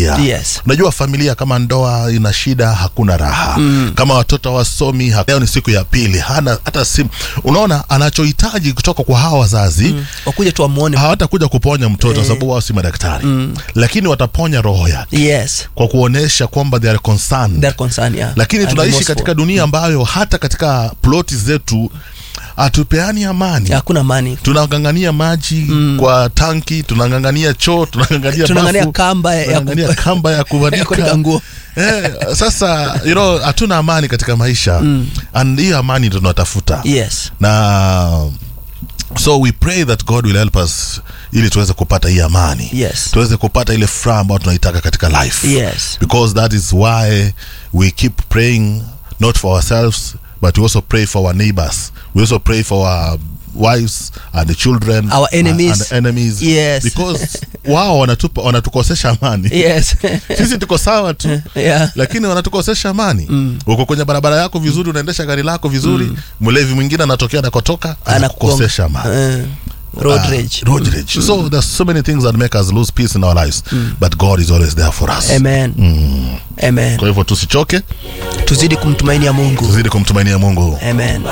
familia Yes. unajua familia kama ndoa ina shida hakuna raha mm. kama watoto wasomi ha- leo ni siku ya pili hana hata simu unaona anachohitaji kutoka kwa hawa wazazi mm. wakuja tu wamwone hawatakuja kuponya mtoto sababu wao si madaktari mm. lakini wataponya roho yake yes kwa kuonesha kwamba they are concerned they're concerned yeah lakini And tunaishi remorseful. katika dunia ambayo hata katika ploti zetu hatupeani amani hakuna mani tunang'ang'ania maji mm. kwa tanki tunang'ang'ania choo tunang'ang'ania Tunang'ang'ania bafu, kamba ya- tunang'ang'ania kamba ya ya kuanika kuvanika nguo eh, sasa you know hatuna amani katika maisha mm. and hiyo amani ndo tunatafuta yes na so we pray that god will help us ili tuweze kupata hii amani Yes. tuweze kupata ile furaha ambayo tunaitaka katika life Yes. because that is why we keep praying not for ourselves but we also pray for our neighbors we also pray for our wives and the children Our enemies. and, and enemies Yes. because wao wanatupa wanatukosesha amani yes sisi tuko sawa tu yeah lakini wanatukosesha amani mm. uko kwenye barabara yako vizuri unaendesha gari lako vizuri mm. mlevi mwingine anatokea anakotoka anakukosesha amani Uh, road Ah, rage road rage. so there's so many things that make us lose peace in our lives but god is always there for us amen amen kwa hivyo tusichoke tuzidi kumtumainia mungu tuzidi kumtumainia mungu amen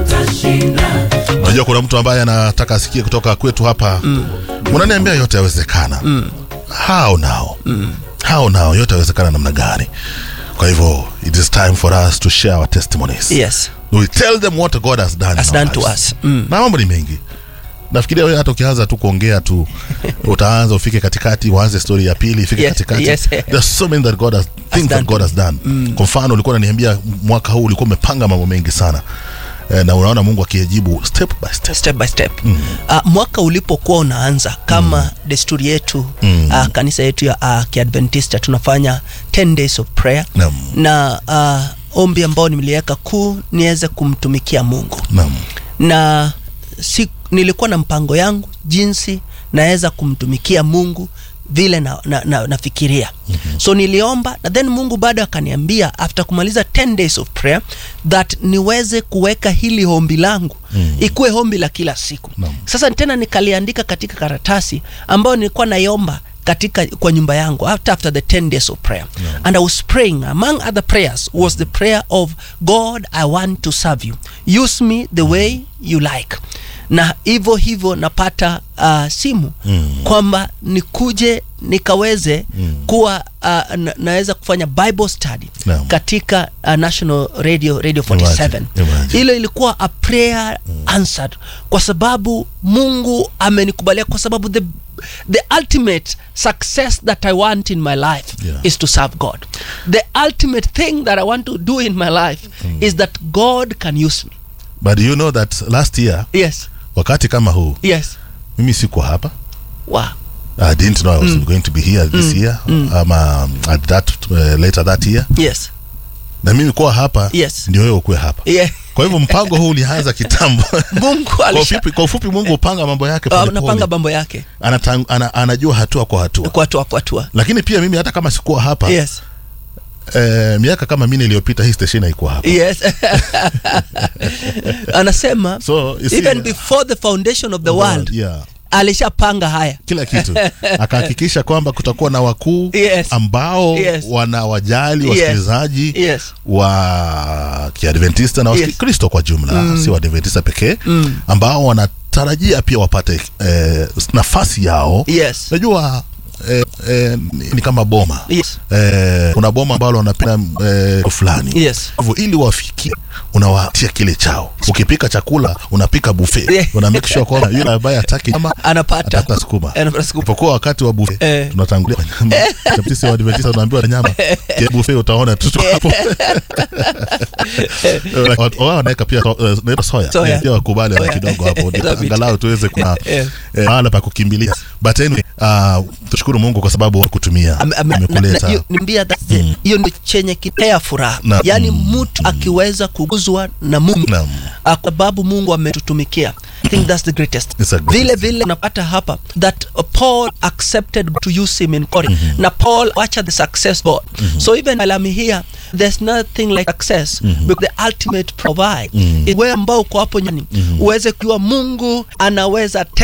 unajua kuna mtu ambaye anataka asikie kutoka kwetu hapa mm. unaniambia yote yawezekana mm. how now mm. how now yote yawezekana namna gani kwa hivyo it is time for us to share our testimonies yes we tell them what god has done, has in our done to lives. us mm. na mambo ni mengi nafikiria wewe hata ukianza tu kuongea tu utaanza ufike katikati uanze story ya pili ifike Yes, katikati yes. there's so many that god has, things done that god has done kwa mfano ulikuwa unaniambia mwaka huu ulikuwa umepanga mambo mengi sana eh, na unaona mungu akijibu step by step step by step mm. uh, mwaka ulipokuwa unaanza kama mm. desturi yetu mm. uh, kanisa yetu ya uh, kiadventista tunafanya 10 days of prayer Naam. na uh, ombi ambao nimeliweka kuu niweze kumtumikia mungu naam na si, nilikuwa na mpango yangu jinsi naweza kumtumikia mungu vile na, na, na, nafikiria mm-hmm. so niliomba na then mungu bado akaniambia after kumaliza 10 days of prayer that niweze kuweka hili hombi langu mm-hmm. ikuwe hombi la kila siku Naam. sasa tena nikaliandika katika karatasi ambayo nilikuwa naiomba katika kwa nyumba yangu after, after the 10 days of prayer yeah. and i was praying among other prayers was the prayer of god i want to serve you use me the way you like na hivyo hivyo napata uh, simu mm. kwamba nikuje nikaweze mm. kuwa uh, na, naweza kufanya bible study Naam. katika uh, national radio radio 47 Imagine, imagine. hilo ilikuwa a prayer answered kwa sababu mungu amenikubalia kwa sababu the, the ultimate success that i want in my life Yeah. is to serve god the ultimate thing that i want to do in my life is that god can use me but you know that last year yes wakati kama huu yes mimi sikuwa hapa wow I didn't know I was going to be here this year um, um, at that uh, later that year yes na mimi kuwa hapa Yes. ndio wewe ukuwe hapa yeah. kwa hivyo mpango huu ulianza kitambo mungu kwa alisha ufupi, kwa ufupi mungu hupanga mambo yake uh, polepole. napanga mambo yake Anatang, ana, anajua hatua kwa hatua kwa hatua kwa hatua lakini pia mimi hata kama sikuwa hapa yes eh, miaka kama mine iliyopita hii station haikuwa hapa yes anasema So, you see, even before the foundation of the world yeah alishapanga haya kila kitu akahakikisha kwamba kutakuwa na wakuu Yes. ambao Yes. wanawajali Yes. wasikilizaji yes wa kiadventista na Yes. wakristo kwa jumla mm. si waadventista pekee mm. ambao wanatarajia pia wapate eh, nafasi yao yes najua eh, eh, ni, ni kama boma yes eh, kuna boma ambalo wanapenda eh, fulani yes hivyo ili wafikie unawatia kile chao ukipika chakula unapika buffet Yeah. una make sure kwamba yule ambaye hataki nyama anapata atapata sukuma Anapata sukuma. ipokuwa wakati wa buffet Eh. tunatangulia kwa nyama Japo sisi waadventista tunaambiwa na nyama Kile buffet utaona tu tuko hapo wao wanaweka pia so- eh, naitwa soya Soya. pia wakubali wala kidogo hapo ndio Love it. angalau tuweze kuna Eh. eh, mahala pa kukimbilia but anyway uh, tushukuru Mungu kwa sababu kutumia Ame- ame- na- na- amekuleta hiyo- niambia that's the- hiyo ndio chenye kinea furaha Na- yaani mm, mtu akiweza kuguzwa na mungu Naam. ah, kwa sababu mungu ametutumikia I think that's the greatest It's a greatest. vile vile unapata hapa that uh, paul accepted to use him in Corinth na paul wacha the success god so even while I'm here there's nothing like success because the ultimate provide mm wewe ambao uko hapo nyani uweze kujua mungu anaweza